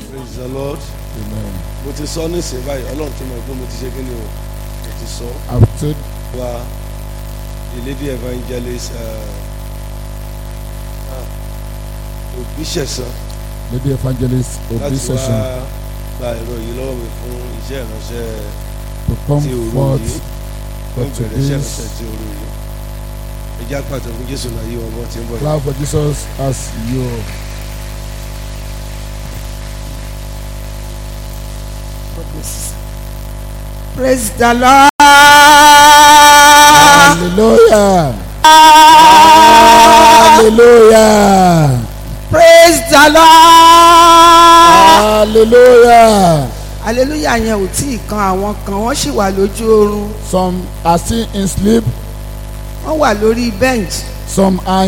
praise the lord Amen. mo ti sọ nísìnyí báyìí ọlọ́run tó mọ̀ pé mo ti ṣe kí ni o mo ti sọ I've told wa the lady evangelist òbí ṣẹ̀sán Lady Evangelist Obi láti wá Session gba ẹ̀rọ yìí lọ́wọ́ mi fún iṣẹ́ ìránṣẹ́ to come ti òru forth yìí for fún ìbẹ̀rẹ̀ iṣẹ́ today's ìránṣẹ́ ti òru yìí ẹjẹ́ àpàtà fún jésù náà yí wọn bọ́ ti ń bọ̀ yìí. clap for Jesus as you. praise the lord Hallelujah. Hallelujah. praise the lord Hallelujah. hallelujah yẹn ò tí ì kan àwọn kan wọ́n sì wà lójú oorun Some are still in sleep, wọ́n wà lórí bench some are